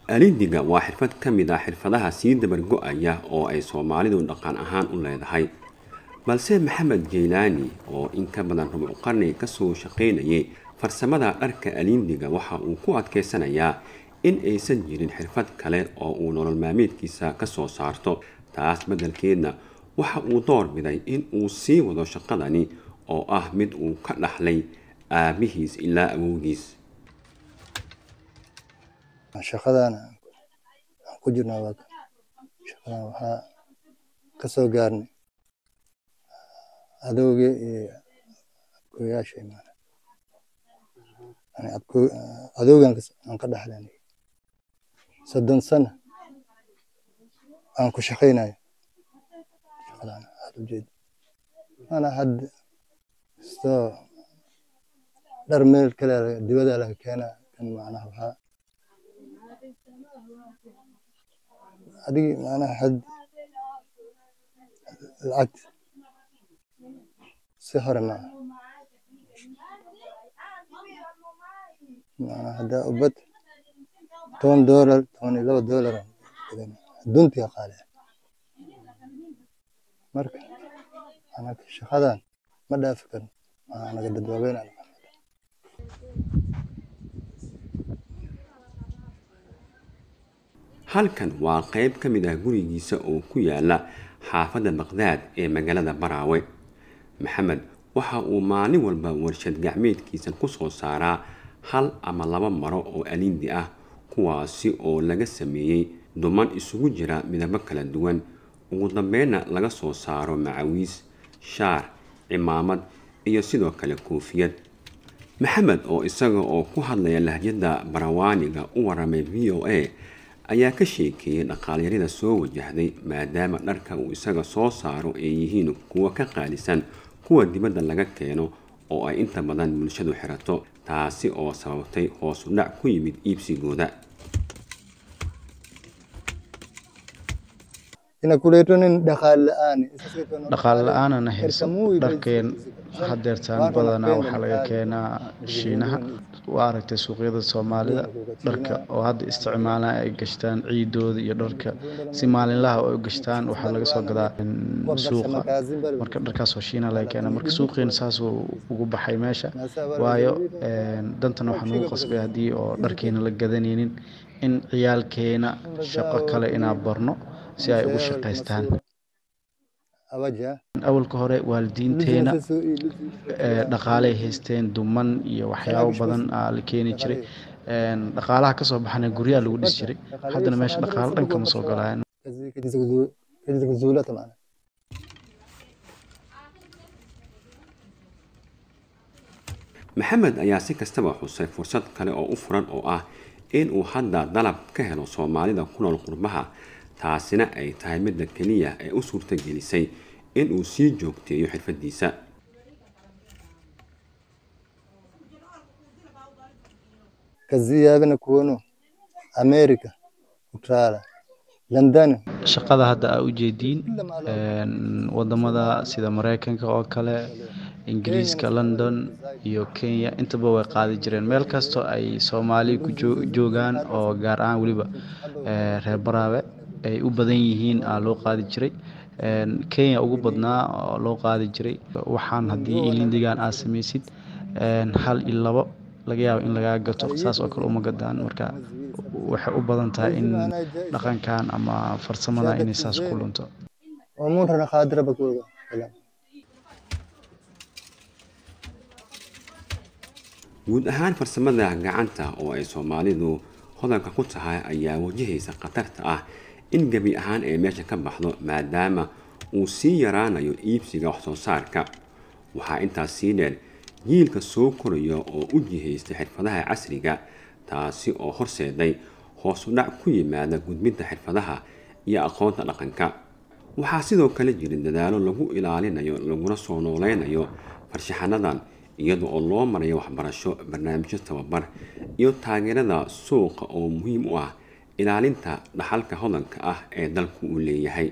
alindiga waa xirfad ka mid ah xirfadaha sii dabargo-aya oo ay soomaalidu dhaqan ahaan u leedahay balse maxamed jeylaani oo in ka badan rubuc qarni kasoo shaqaynayay farsamada dharka alindiga waxa uu ku adkeysanayaa in aysan jirin xirfad kale oo uu nolol maalmeedkiisa kasoo saarto taas beddelkeedna waxa uu door biday in uu sii wado shaqadani oo ah mid uu ka dhaxlay aabihiis ilaa awowgiis shaqadan aan ku jirnaa waa shaqadan waxaa ka soo gaarnay adowgii iyo abkooyaashay maana yani abkoo adowgan aan ka dhaxlanay soddon sano aan ku shaqaynayo shaqadan aad ujeed mana hadda kastoo dhar meel kale dibada laga keenaa kan macnaha waxaa adigi macnaha had lacag si hore maaha macnaha haddaa ubad toban doolar toban iyo laba doolar adduuntii qaale marka anaga shaqadan ma dhaafi karno anaga dad waaweyn aan halkan waa qayb ka mid ah gurigiisa oo ku yaala xaafadda baqdaad ee magaalada baraawe maxamed waxa uu maalin walba warshad gacmeedkiisa kusoo saaraa hal ama laba maro oo alindi ah kuwaasi oo laga sameeyey duman isugu jira midabo kala duwan ugu dambeynna laga soo saaro macawiis shaar cimaamad iyo sidoo kale koofiyad maxamed oo isaga oo ku hadlaya lahjadda barawaaniga u waramay v o a ayaa ka sheekeeyey dhaqaalyarida soo wajahday maadaama dharka uu isaga soo saaro ay yihiin kuwo ka qaalisan kuwa dibadda laga keeno oo ay inta badan bulshadu xirato taasi oo sababtay hoos u dhac ku yimid iibsigooda dhaqaale la-aanana hayso dharkeen hadeertaan badanaa waxaa laga keenaa shiinaha waa aragtay suuqyada soomaalida dharka oo hadda isticmaalaan ay gashtaan ciidooda iyo dharka si maalinlaha oo ay gashtaan waxaa laga soo gadaa suuqa marka dharkaasoo shiina laga keena marka suuqiina saasuu ugu baxay meesha waayo dantana waxaa nagu qasbay haddii oo dharkeena la gadanaynin in ciyaalkeena shaqo kale inaa barno si ay ugu shaqaystaan awalka hore waalidiinteena dhaqaaley haysteen duman iyo waxyaabo badan aa la keeni jiray dhaqaalaha kasoo baxana guryaha lagu dhisi jiray haddana meesha dhaqaalo dhan kama soo galaan maxamed ayaa si kastaba xusay fursad kale oo u furan oo ah in uu hadda dalab ka helo soomaalida ku nool qurbaha taasina ay tahay midda keliya ee u suurta gelisay in uu sii joogteeyo xirfadiisa kaziyaabana kuwano america utrala london shaqada hadda aa ujeediin wadamada sida mareykanka oo kale ingiriiska london iyo kenya intaba way qaadi jireen meel kastoo ay soomaali ku joogaan oo gaar ahaan weliba reer baraabe ay u badan yihiin aa loo qaadi jiray kenya ugu badnaa oo loo qaadi jiray waxaan haddii ilindigan aad samaysid hal iyo labo laga yaabo in lagaa gato saas oo kale uma gadaan marka waxay u badan tahay in dhaqankan ama farsamada inay saas ku lunto guud ahaan farsamada gacanta oo ay soomaalidu hodanka ku tahay ayaa wajahaysa khatarta ah in gebi ahaan ay meesha ka baxdo maadaama uu sii yaraanayo iibsiga waxsoo saarka waxaa intaas sii dheer jiilka soo koraya oo u jihaysta xirfadaha casriga taasi oo horseeday hoos u dhac ku yimaada gudbinta xirfadaha iyo aqoonta dhaqanka waxaa sidoo kale jira dadaalo lagu ilaalinayo laguna soo nooleynayo farshaxanadan iyada oo loo marayo waxbarasho barnaamijyo tababar iyo taageerada suuqa oo muhiim u ah ilaalinta dhaxalka hodanka ah ee dalku uu leeyahay